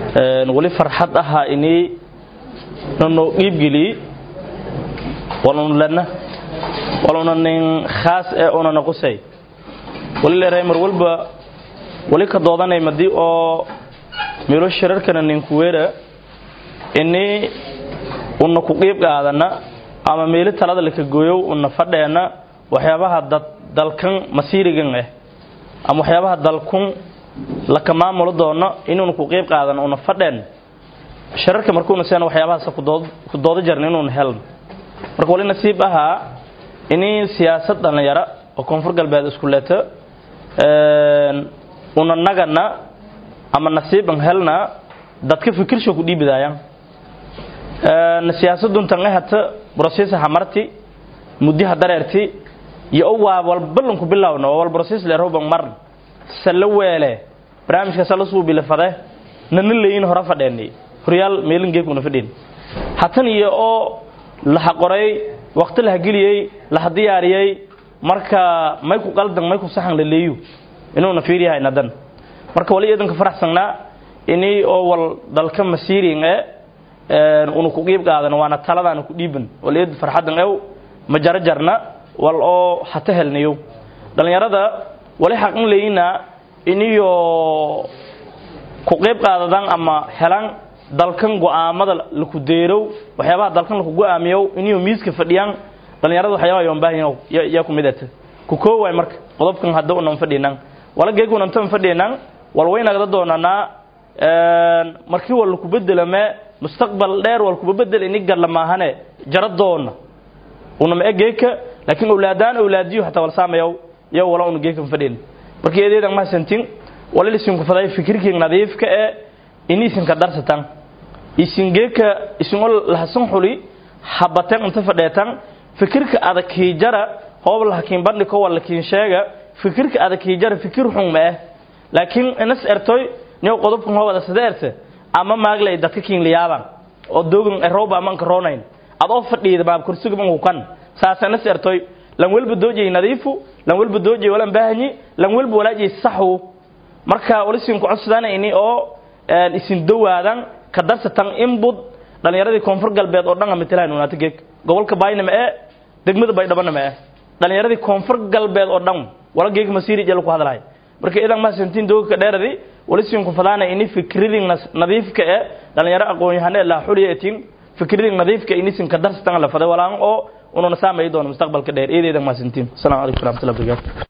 wali farxad ahaa inii nano qiibgeliy walun lena waluna nin khaas ee unana qusay wali leeray mar walba wali ka doodanay madi oo miro shirarkana ninkuweera inii una ku qiib qaadana ama meeli talada laka gooyow una fadheena waxyaabaha dalkan masiirigan ah ama waxyaabaha dalkun laka maamulo doono inuuna ku qiib qaadano una fadheen shararka markuuna seen waxyaabahaas ku dooda jarna inuuna helno marka wali nasiib ahaa inii siyaasad dhallinyaro oo koonfur galbeed isku leeto una nagana ama nasiiban helna dadka fikirsha ku dhiibidaayaan siyaasaduntan ahata broses hamarti muddiha dareerti iyo o waa walbalanku bilawna oo wal broses leerhoban marn sala weele barnaamijka sala suubile fade nana leeyin hore fadheeni horyaal meelin geekuna fadheen hatan iyo oo laha qoray waqti laha geliyey laha diyaariyey marka may ku qaldan may ku saxan la leeyu inuuna fiiriyahay nadan marka wali idanka faraxsanaa inii oo wal dalka masiirin ee una ku qiib qaadan waana taladaana ku dhiiban waliid farxadan ew ma jarajarna wal oo hata helnayo dhallinyarada wali xaqin leeyina iniyo ku qiib qaadadan ama helan dalkan go'aamada laku deerow waxyaabaha dalkan laku go'aamiyow iniyo miiska fadhiyaan dhallinyarada waxyaabaha yoon baahan yaa ku midata ku koowaay marka qodobkan hadda unan fadhinan wala geeg unantan fadhinan wal waynagda doonanaa markii wal laku bedelame mustaqbal dheer wal kuba bedel ini gadla maahane jara doona unama egeeka laakiin awlaadaan awlaadiyo hataa wal saamayow iyo wala unu geekan fadhin markii eedeedan mahadsantin wala isinku faday fikirkii nadiifka ee ini isinka darsatan isin geeka isin ol lahasan xuli habatan inta fadheetan fikirka adakii jara hoob lahakiin bandhiko wala kiin sheega fikirka adakii jara fikir xun ma ah laakiin inas ertoy niyo qodobkan hoobada sadeerte ama maaglay dadka kiinliyaaban oo dogan erooba amanka roonayn ad oo fadhiida baab kursiga mangukan saasana sertoy lan walba doojay nadiifu lan walba doojay walan baahanyi lan walba walaajay saxu marka walisin ku codsadaan ini oo isin dawaadan ka darsatan inbud dhalinyaradii koonfur galbeed oo dhan matalaan unaata geeg gobolka baayna ma ee degmada baydhabana ma ee dhalinyaradii koonfur galbeed oo dhan wala geeg masiiri jelo ku hadlahay marka idan ma santiin doogka dheeradi walisinku fadaana ini fikridin nadiifka ee dhalinyaro aqoon-yahane laa xuliyatin fikridin nadiifka inisin ka darsatan la faday walaan oo ununa saamayi doono mustaqbalka dheer eedeedan ma santiin assalamu calaykum waraxmatullahi wabarakatu